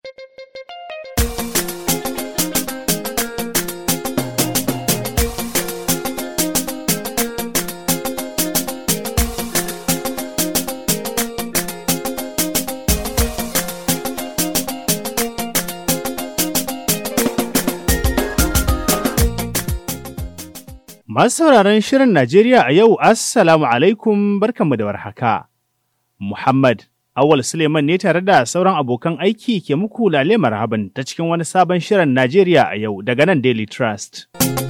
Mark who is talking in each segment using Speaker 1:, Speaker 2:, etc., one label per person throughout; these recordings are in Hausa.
Speaker 1: Masu sauraron Shirin Najeriya a yau, Assalamu alaikum barkanmu da warhaka. Muhammad Awal Suleiman ne tare da sauran abokan aiki ke muku lale marhaban ta cikin wani sabon Shirin Najeriya a yau daga nan Daily Trust.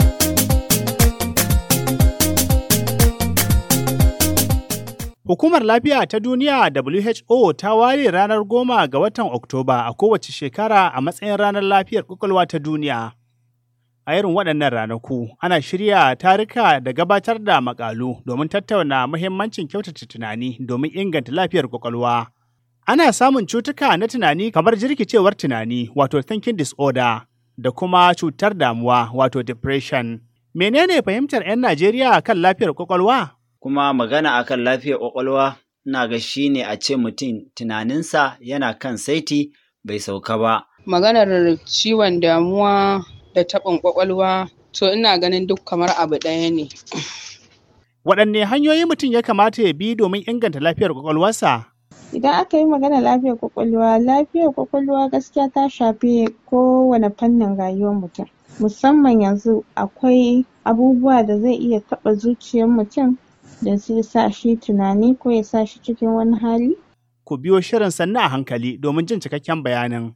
Speaker 1: Hukumar Lafiya ta Duniya WHO ta ware ranar goma ga watan Oktoba a kowace shekara a matsayin ranar lafiyar ƙwaƙwalwa ta duniya. A irin waɗannan ranaku, ana shirya tarika da gabatar da makalu domin tattauna muhimmancin kyautata tunani domin inganta lafiyar kwakwalwa. Ana samun cutuka na tunani kamar jirkicewar tunani, wato thinking disorder, da kuma cutar damuwa, wato depression. Menene fahimtar 'yan Najeriya kan lafiyar kwakwalwa?
Speaker 2: Kuma magana akan lafiyar kwakwalwa, ina ga shi ne a ce mutum tunaninsa yana kan saiti bai sauka ba.
Speaker 3: Maganar ciwon damuwa da taɓin ƙwaƙwalwa to ina ganin duk kamar abu ɗaya ne.
Speaker 1: Waɗanne hanyoyi mutum ya kamata ya bi domin inganta lafiyar ƙwaƙwalwarsa?
Speaker 4: Idan aka yi maganar lafiyar ƙwaƙwalwa, lafiyar ƙwaƙwalwa gaskiya ta shafi kowane fannin rayuwar mutum. Musamman yanzu akwai abubuwa da zai iya taɓa zuciyar mutum da zai sa shi tunani ko ya sa shi cikin wani hali.
Speaker 1: Ku biyo shirin sannu a hankali domin jin cikakken bayanin.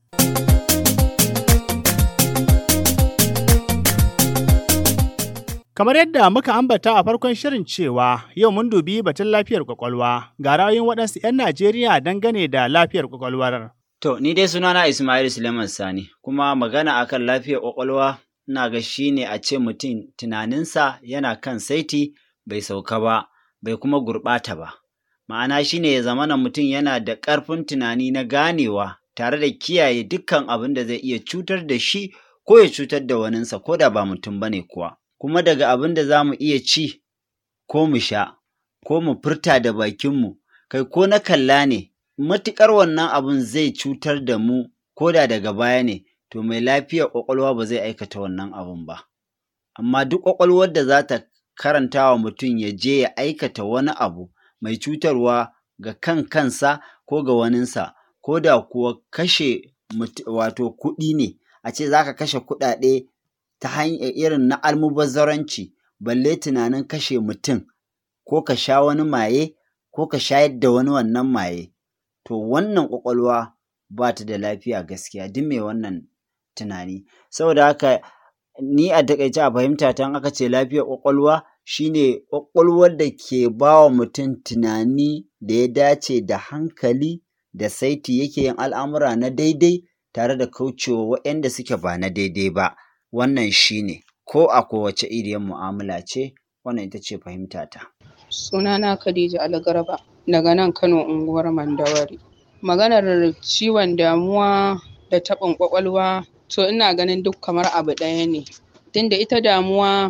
Speaker 1: Kamar yadda muka ambata a farkon shirin cewa yau mun dubi batun lafiyar kwakwalwa ga ra'ayoyin waɗansu 'yan Najeriya dangane da lafiyar kwakwalwar.
Speaker 2: To, ni dai sunana Ismail Suleiman Sani, kuma magana akan lafiyar kwakwalwa ina ga shi ne a ce mutum tunaninsa yana kan saiti bai sauka ba, bai kuma gurɓata ba. Ma'ana shi ne ya zamana mutum yana da ƙarfin tunani na ganewa tare da kiyaye dukkan abin da zai iya cutar da shi ko ya cutar da waninsa ko da ba mutum ba ne kuwa. kuma daga abin da za mu iya ci ko mu sha ko mu furta da bakinmu kai ko na kalla ne matuƙar wannan abin zai cutar da mu ko da daga baya ne to mai lafiyar ƙwaƙwalwa ba zai aikata wannan abin ba amma duk ƙwaƙwalwar da za ta karanta wa mutum ya je ya aikata wani abu mai cutarwa ga kan kansa ko ga waninsa ko da kuwa kashe wato kuɗi ne a ce za ka kashe kuɗaɗe ta hanyar irin na almubazzaranci balle tunanin kashe mutum ko ka sha wani maye ko ka shayar da wani wannan maye to wannan ƙwaƙwalwa ba ta da lafiya gaskiya duk mai wannan tunani saboda haka ni a takaice a fahimta ta aka ce lafiyar ƙwaƙwalwa shine ƙwaƙwalwar da ke ba wa mutum tunani da ya dace da hankali da saiti yake yin al'amura na daidai tare da kaucewa waɗanda suke ba na daidai ba. wannan shi ne ko a kowace iriyar mu'amala ce wannan ita ce fahimtata.
Speaker 3: Sunana Khadija Algarba daga nan Kano unguwar Mandawari. Maganar ciwon damuwa da taɓin ƙwaƙwalwa to ina ganin duk kamar abu ɗaya ne. Tunda ita damuwa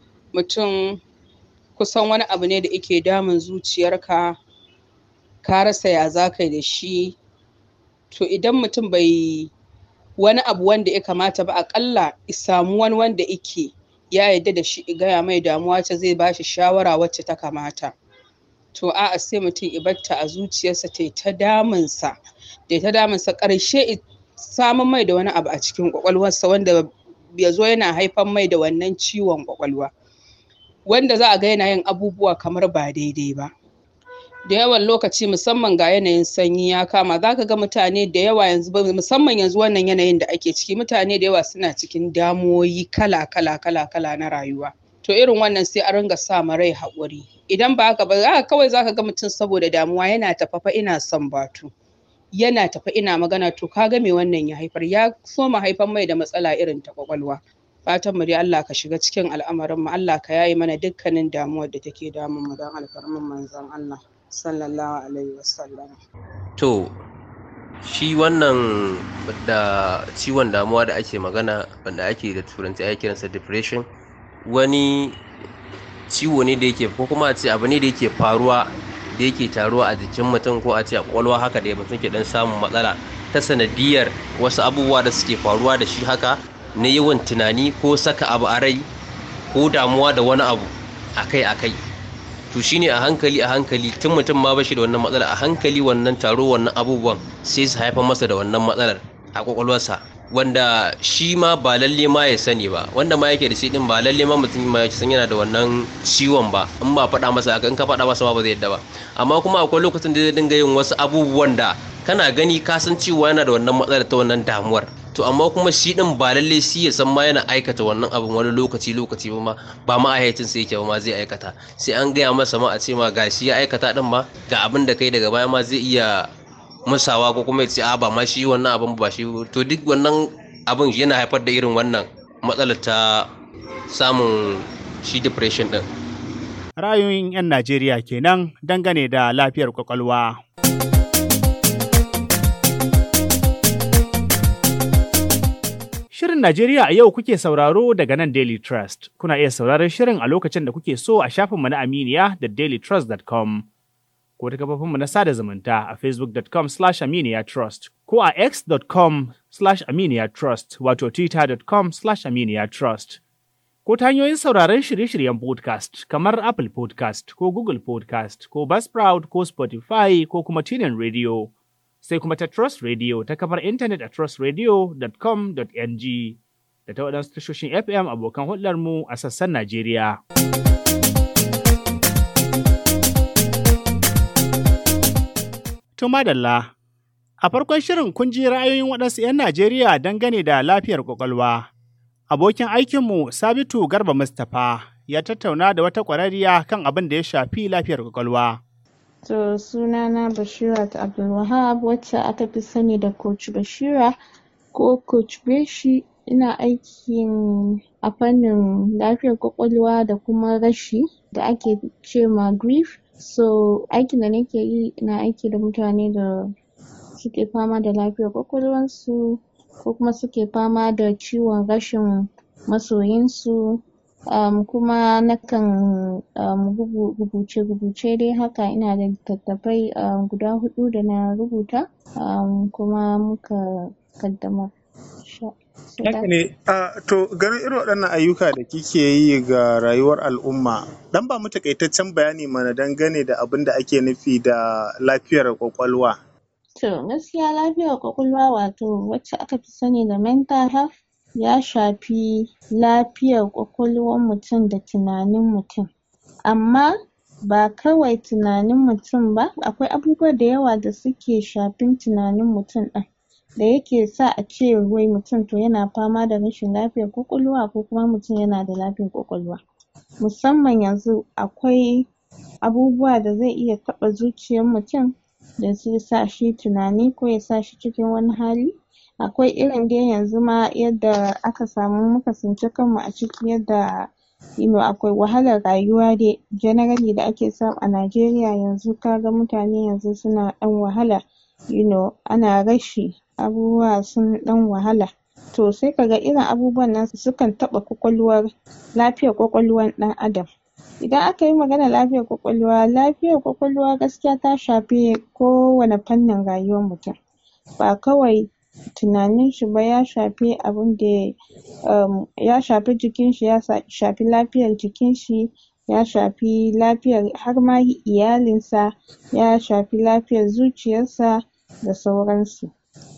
Speaker 3: mutum kusan wani abu ne da yake damun zuciyarka ka rasa ya za ka yi da shi to idan mutum bai wani abu wanda ya kamata ba akalla samu wani wanda ike ya yarda da shi gaya mai damuwa ta zai bashi shawara wacce ta kamata to a'a sai mutum ibatta a zuciyarsa ta ta damunsa ta ta damunsa ƙarshe samun mai da wani abu a cikin ƙwaƙwalwarsa wanda ya zo yana haifan mai da wannan ciwon ƙwaƙwalwa wanda za a ga yana yin abubuwa kamar ba daidai ba da yawan lokaci musamman ga yanayin sanyi ya kama za ka ga mutane da yawa yanzu musamman yanzu wannan yanayin da ake ciki mutane da yawa suna cikin damuwoyi kala kala kala kala na rayuwa to irin wannan sai a ringa sa ma rai haƙuri idan ba haka ba haka kawai za ka ga mutum saboda damuwa yana tafafa ina son batu yana tafa ina magana to ka ga me wannan ya haifar ya soma haifar mai da matsala irin ta kwakwalwa fatan mu dai Allah ka shiga cikin al'amarin mu Allah ka yaye mana dukkanin damuwar da take damun mu don alfarmin manzon Allah sallallahu alaihi wasallam
Speaker 5: to shi wannan da ciwon damuwa da ake magana wanda ake da turanci ake kiransa depression wani ciwo ne da yake ko kuma a ce abu ne da yake faruwa da yake taruwa a jikin mutum ko a ce a kwalwa haka da mutum ke dan samun matsala ta sanadiyar wasu abubuwa da suke faruwa da shi haka na yawan tunani ko saka abu a rai ko damuwa da wani abu akai-akai to shine a hankali a hankali tun mutum ma bashi da wannan matsala a hankali wannan taro wannan abubuwan sai su haifar masa da wannan matsalar a kwakwalwarsa wanda shi ma ba lalle ma ya sani ba wanda ma yake da shi din ba lalle ma mutum ma ya san yana da wannan ciwon ba in ba faɗa masa haka in ka faɗa masa ma ba zai yadda ba amma kuma akwai lokacin da zai dinga yin wasu abubuwan da kana gani ka san cewa yana da wannan matsalar ta wannan damuwar to amma kuma shi din ba lalle shi ya san ma yana aikata wannan abin wani lokaci lokaci ba ma ba ma ayyacin sai yake ba ma zai aikata sai an gaya masa ma a ce ma gashi ya aikata din ma ga abin da kai daga baya ma zai iya musawa ko kuma ya ce a ba ma shi wannan abin ba shi to duk wannan abin yana haifar da irin wannan matsalar ta samun shi depression din
Speaker 1: Ra'ayoyin 'yan Najeriya kenan dangane da lafiyar kwakwalwa. Shirin Najeriya a yau kuke sauraro daga nan Daily Trust. Kuna iya sauraron shirin a lokacin da kuke so a shafinmu na Aminiya da dailytrust.com. Ko ta kafofinmu na sada zumunta a facebook.com slash aminiya trust ko a x.com slash aminiya trust wato twitter.com slash aminiya trust. Ko ta hanyoyin sauraron shirye-shiryen podcast kamar Apple podcast ko Google podcast ko Buzzsprout ko Spotify ko kuma TuneIn Radio. sai kuma ta Trust Radio ta kafar intanet a trustradio.com.ng da ta waɗansu tashoshin FM abokan hulɗarmu a sassan Najeriya. To madalla, a farkon shirin kun ji ra'ayoyin waɗansu 'yan Najeriya dangane da lafiyar ƙwaƙwalwa. Abokin aikinmu Sabitu Garba Mustapha ya tattauna da wata ƙwararriya kan abin da ya shafi lafiyar ƙwaƙwalwa.
Speaker 4: To sunana Bashirat Abdulwahab wacce aka fi sani da Coach Bashira ko Coach Beshi ina aikin a fannin lafiyar ƙwaƙwalwa da kuma rashi da ake ce ma grief. So aikin da nake yi ina aiki da mutane da suke fama da lafiyar ƙwaƙwalwansu ko kuma suke fama da ciwon rashin masoyinsu um, kuma nakan um, rubuce-rubuce dai haka ina da littattafai um, guda huɗu da na rubuta um, kuma muka kaddamar.
Speaker 6: Haka ne, uh, to ganin irin waɗannan ayyuka da kike yi ga rayuwar al'umma, dan ba mu takaitaccen bayani mana dangane da abin da ake nufi da lafiyar ƙwaƙwalwa.
Speaker 4: To gaskiya lafiyar ƙwaƙwalwa wato wacce aka fi sani da mental health ya shafi lafiyar ƙwaƙwalwan mutum da tunanin mutum. Amma ba kawai tunanin mutum ba, akwai abubuwa da yawa da suke shafin tunanin mutum ɗin da yake sa a ce wai mutum to yana fama da rashin lafiyar ƙwaƙwalwa ko kuma mutum yana da lafiyar ƙwaƙwalwa. Musamman yanzu akwai abubuwa da zai iya taɓa zuciyar mutum da zai sa shi tunani ko ya sa shi cikin wani hali. Akwai irin dai yanzu ma yadda aka samu muka tsinci kanmu a ciki yadda you know akwai wahalar rayuwa dai generally da ake samu a Najeriya yanzu ka ga mutane yanzu suna ɗan wahala you know ana rashi abubuwa sun ɗan wahala. To sai ka ga irin abubuwan nan sukan taɓa ƙwaƙwalwar lafiyar ƙwaƙwalwan ɗan adam. Idan aka yi maganar lafiyar ƙwaƙwalwa, lafiyar ƙwaƙwalwa gaskiya ta shafi kowane fannin rayuwar mutum. Ba kawai tunanin shi ba ya shafi abin da um, ya shafi jikin shi, ya shafi lafiyar jikin shi, ya shafi lafiyar har ma iyalinsa, ya shafi lafiyar zuciyarsa da sauransu.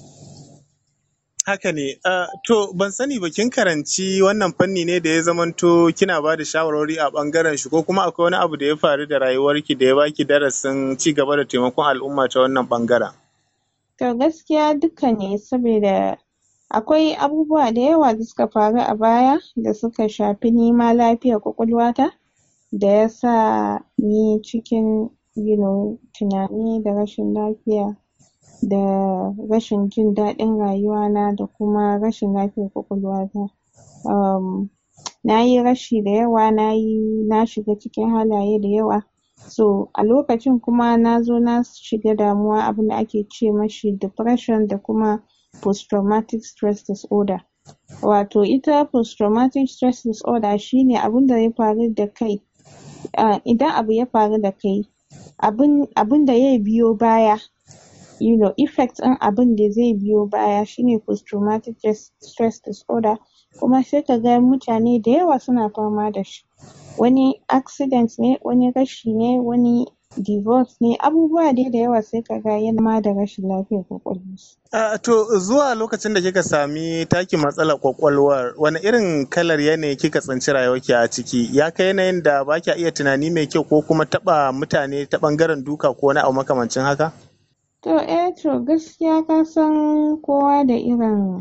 Speaker 6: Haka ne, uh, to ban sani ba kin karanci wannan fanni ne da ya zamanto kina ba da shawarwari a ɓangaren shi ko kuma akwai wani abu da ya faru da rayuwarki da ya baki darasin ci gaba da taimakon al'umma ta wannan ɓangaren?
Speaker 4: To gaskiya duka ne saboda akwai abubuwa da yawa da suka faru a baya da suka shafi ni ma lafiyar ƙwaƙwalwata da ya sa ni cikin you know tunani da rashin lafiya da rashin jin daɗin rayuwana da kuma rashin lafiyar ƙwaƙwalwata. Um, na yi rashi da yawa, na yi na shiga cikin halaye da yawa. So a lokacin kuma na zo na shiga damuwa abin da ake ce mashi depression da kuma post traumatic stress disorder. Wato ita post traumatic stress disorder shi ne abin da ya faru da kai uh, idan abu ya faru da kai abin abin da ya biyo baya you know effect ɗin abin da zai biyo baya shine post traumatic stress disorder kuma sai ka ga mutane da yawa suna fama da shi wani accident ne wani rashi ne wani divorce ne abubuwa dai da yawa sai ka ga yana ma da rashin lafiyar ƙwaƙwalwa.
Speaker 6: Uh, to zuwa lokacin da kika sami taki matsalar kwakwalwar wani irin kalar yanayi kika tsinci rayuwarki a ciki ya kai yanayin da ba kya iya tunani mai kyau ko kuma taɓa mutane ta ɓangaren duka ko wani abu makamancin haka?
Speaker 4: To eh to gaskiya ka san kowa da irin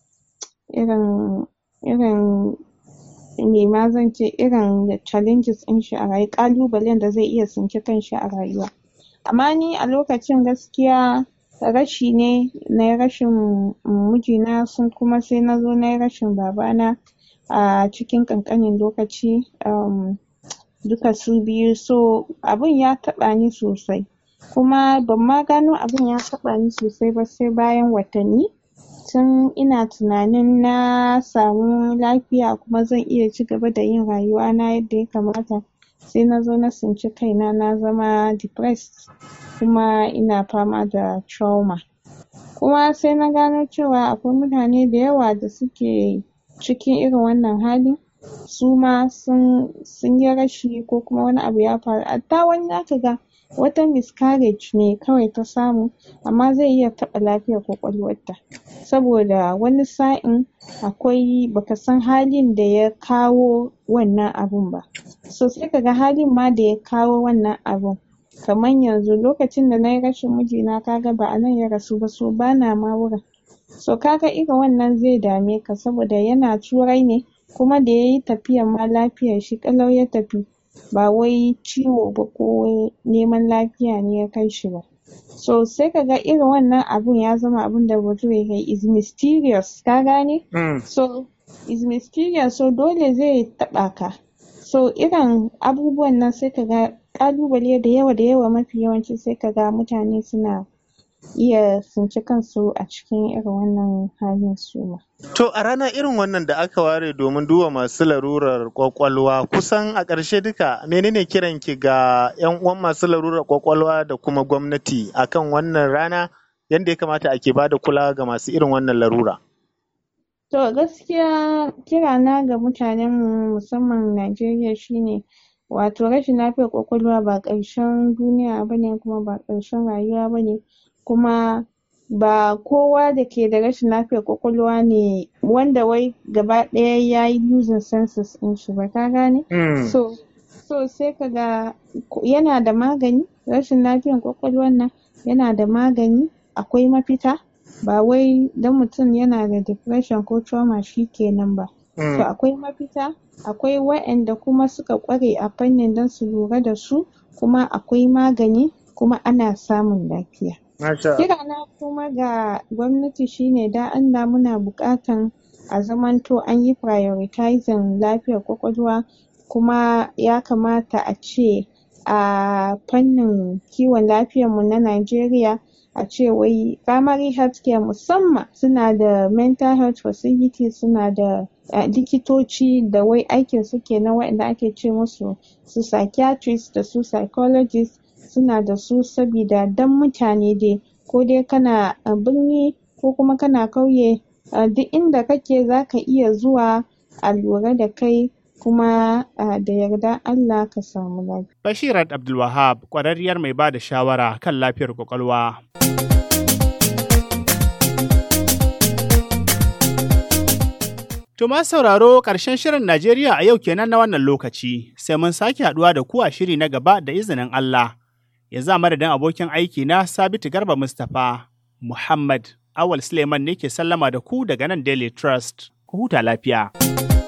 Speaker 4: irin irin me ma zan ce irin challenges ɗin shi a rayuwa ƙalubalen da zai iya tsinci kanshi a rayuwa. Amma ni a lokacin gaskiya rashi ne nayi rashin mijina sun kuma sai na zo nayi rashin babana a cikin ƙanƙanin lokaci um duka su biyu so abun ya taɓa ni sosai kuma ban ma gano abun ya taɓa ni sosai ba sai bayan watanni tun ina tunanin na samu lafiya kuma zan iya cigaba da yin rayuwa na yadda ya kamata sai na zo na tsinci kaina na zama depressed kuma ina fama da trauma kuma sai na gano cewa akwai mutane da yawa da suke cikin irin wannan hali suma sun sun yi rashi ko kuma wani abu ya faru hatta wani zaka ga wata miscarriage ne kawai ta samu amma zai iya taɓa lafiyar ƙwaƙwalwarta saboda wani sa'in akwai baka san halin da ya kawo wannan abun ba so sai kaga halin ma da ya kawo wannan abun kaman yanzu lokacin da nayi rashin mijina kaga ba a nan ya rasu ba so bana ma wurin so kaga irin wannan zai dame ka saboda yana turai ne kuma da yayi tafiyan ma lafiyar shi ƙalau ya tafi ba wai ciwo ba ko neman lafiya ne ya kai shi ba so sai kaga irin wannan abun ya zama abunda bature ke is mysterious ka gane so is mysterious so dole zai taɓa ka so irin abubuwan nan sai kaga ƙalubale da yawa da yawa mafi yawanci sai kaga mutane suna iya tsinci kansu a cikin irin wannan halin suma.
Speaker 6: To a rana irin wannan da aka ware domin duba masu larurar kwakwalwa kusan a ƙarshe duka menene kiran ki ga 'yan uwan masu larurar kwakwalwa da kuma gwamnati akan wannan rana yanda ya kamata ake bada kulawa ga masu irin wannan larura?
Speaker 4: To gaskiya kirana ga mutanen mu musamman Najeriya shine wato rashin lafiyar kwakwalwa ba ƙarshen duniya bane kuma ba ƙarshen rayuwa bane kuma ba kowa da ke da rashin lafiyar kwakwalwa ne wanda wai gaba ɗaya yayi losing senses ɗin shi ba ka gane? So so sai kaga yana da magani rashin lafiyar kwakwalwan nan yana da magani akwai mafita ba wai dan mutum yana da depression ko trauma shikenan ba. So akwai mafita akwai waƴanda kuma suka ƙware a fannin don su lura da su kuma akwai magani kuma ana samun lafiya. Kirana kuma ga gwamnati shine dan Allah muna buƙatan a zamanto anyi prioritizing lafiyar ƙwaƙwalwa kuma ya kamata a ce a fannin kiwon lafiyar mu na Najeriya a ce wai primary health care musamman suna da mental health facility suna da likitoci da wai aikin su kenan waƴanda ake ce musu su psychiatrist da su psychologist suna da su sabida dan mutane dai ko dai kana birni ko kuma kana ƙauye duk inda kake zaka iya zuwa a lura da kai kuma da yardan Allah ka samu lafiya.
Speaker 1: Bashirat Abdulwahab ƙwararriyar mai ba da shawara kan lafiyar ƙwaƙwalwa. To ma sauraro ƙarshen shirin Najeriya a yau kenan na wannan lokaci, sai mun sake haɗuwa da ku a shiri na gaba da izinin Allah. Ya za madadin abokin aiki na Sabitu Garba Mustapha Muhammad Awal Suleiman ne ke sallama da ku daga nan Daily Trust. Ku huta lafiya.